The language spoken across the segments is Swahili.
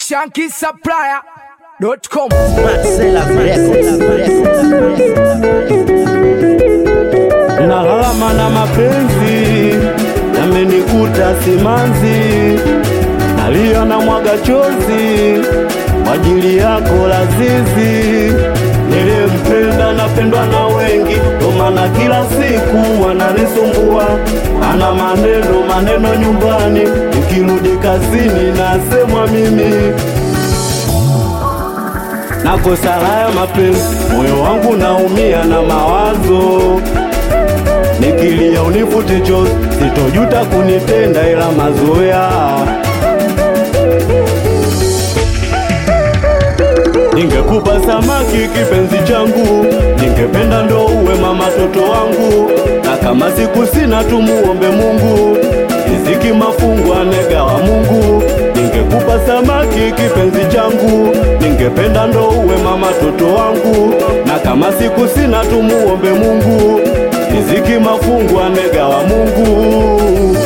shankisupplier.com Nalalama na mapenzi yamenikuta simanzi, nalia na mwaga chozi kwa ajili yako Lazizi. Niliyempenda napendwa na wengi, ndo maana kila siku wananisumbua. Ana maneno maneno nyumbani, nikirudi kazini nasemwa mimi nakosa haya mapenzi, moyo wangu naumia na mawazo nikilia unifute chozi, sitojuta kunitenda ila mazoea. Ningekupa samaki kipenzi changu, ningependa ndo uwe mama toto wangu, na kama siku sina tumuombe Mungu, riziki mafungu anegawa Mungu. Ningekupa samaki kipenzi changu, ningependa ndo uwe mama toto wangu, na kama siku sina tumuombe Mungu, riziki mafungu anegawa Mungu.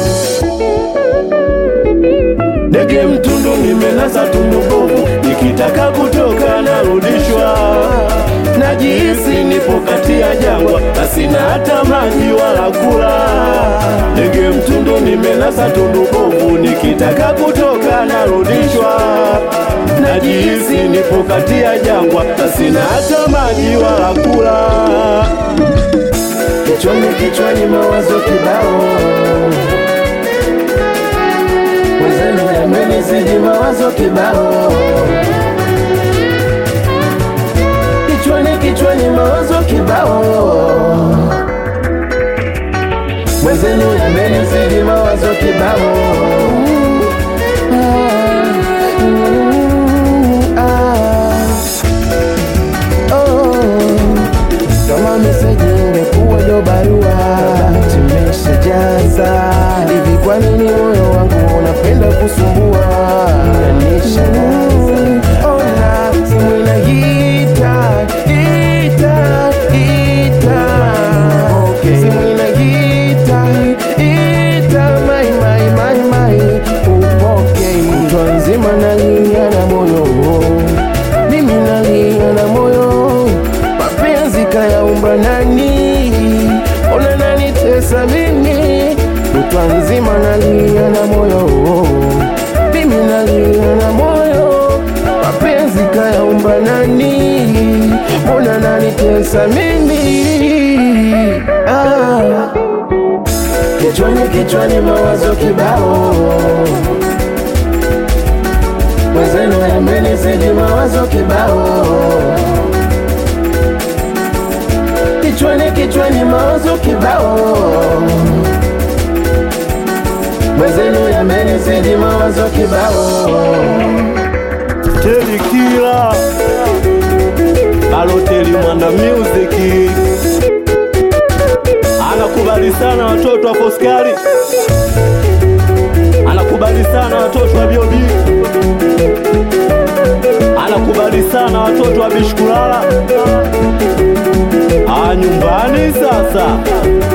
Ndege mtundu nimelasa tundu bovu, nikitaka kutoka narudishwa. Najihisi nipo kati ya jangwa, na sina hata maji wala kula. Ndege mtundu nimelasa tundu bovu, nikitaka kutoka narudishwa. Najihisi nipo kati ya jangwa, na sina hata maji wala kula. Kichwani kichwani mawazo kibao, mwenzenu yamenizidi mawazo kibao. Kichwani kichwani mawazo kibao, mwenzenu yamenizidi mawazo kibao. Ah, ah, oh. Kama meseji ingekuwa ndo barua tumeshajaza hivi. Kwa nini moyo wangu unapenda kusumbua? Unanishangaza. Ona simu inaita ita ita, simu inaita ita, mai mai mai mai, upoke kutwa nzima nalia na moyo mimi nalia na moyo mapenzi kayaumba nani? Ona nanitesa mimi, kutwa nzima nalia na moyo, mimi nalia na moyo, mapenzi kayaumba nani? Ona nanitesa mimi ah. Kichwani kichwani mawazo kibao, mwenzenu yamenizidi mawazo kibao kichwani kichwani mawazo kibao, mwenzenu yamenizidi mawazo kibao. Teli kila Baloteli Mwanda Music anakubali sana watoto wa Foskari, anakubali sana watoto wa Biobi, anakubali sana watoto wa Bishkulala. Ah, nyumbani sasa